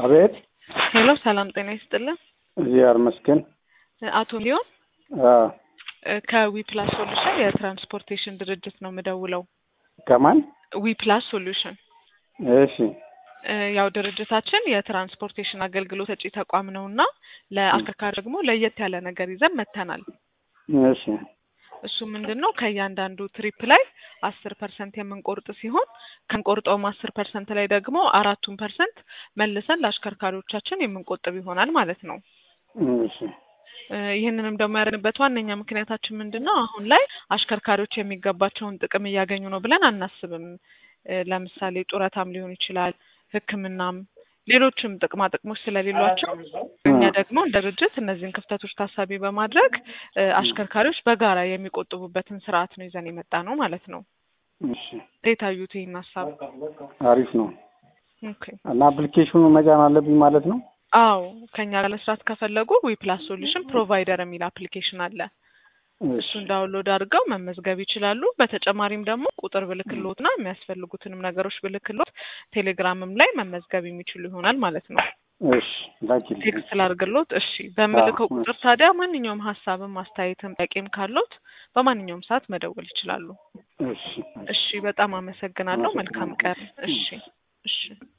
አቤት ሄሎ ሰላም ጤና ይስጥልን። እግዚአብሔር ይመስገን። አቶ ሊዮን አዎ፣ ከዊፕላስ ሶሉሽን የትራንስፖርቴሽን ድርጅት ነው የምደውለው። ከማን? ዊፕላስ ሶሉሽን እሺ፣ ያው ድርጅታችን የትራንስፖርቴሽን አገልግሎት ሰጪ ተቋም ነው እና ለአሽከርካሪ ደግሞ ለየት ያለ ነገር ይዘን መጥተናል። እሺ፣ እሱ ምንድን ነው ከእያንዳንዱ ትሪፕ ላይ አስር ፐርሰንት የምንቆርጥ ሲሆን ከምንቆርጠውም አስር ፐርሰንት ላይ ደግሞ አራቱን ፐርሰንት መልሰን ለአሽከርካሪዎቻችን የምንቆጥብ ይሆናል ማለት ነው። እሺ፣ እ ይህንንም ደግሞ ያደረግንበት ዋነኛ ምክንያታችን ምንድን ነው? አሁን ላይ አሽከርካሪዎች የሚገባቸውን ጥቅም እያገኙ ነው ብለን አናስብም። እ ለምሳሌ ጡረታም ሊሆን ይችላል፣ ሕክምናም ሌሎችም ጥቅማ ጥቅሞች ስለሌሏቸው እኛ ደግሞ እንደ ድርጅት እነዚህን ክፍተቶች ታሳቢ በማድረግ እ አሽከርካሪዎች በጋራ የሚቆጥቡበትን ስርዓት ነው ይዘን የመጣ ነው ማለት ነው። እሺ፣ እንዴት አዩት ይህን ሀሳብ? አሪፍ ነው ኦኬ እና አፕሊኬሽኑ መጫን አለብኝ ማለት ነው? አዎ ከኛ ጋር ለመስራት ከፈለጉ ዊፕላስ ሶሉሽን ፕሮቫይደር የሚል አፕሊኬሽን አለ። እሺ፣ እሱን ዳውንሎድ አድርገው መመዝገብ ይችላሉ። በተጨማሪም ደግሞ ቁጥር ብልክሎትና የሚያስፈልጉትንም ነገሮች ብልክሎት ቴሌግራምም ላይ መመዝገብ የሚችሉ ይሆናል ማለት ነው። እሺ፣ ላኪልኝ። ቴክስት ላድርግሎት። እሺ፣ በምልከው አዎ፣ ቁጥር ታዲያ ማንኛውም ሀሳብም አስተያየትም ጥያቄም ካሎት በማንኛውም ሰዓት መደወል ይችላሉ። እሺ፣ እሺ፣ በጣም አመሰግናለሁ። መልካም ቀን። እሺ፣ እሺ።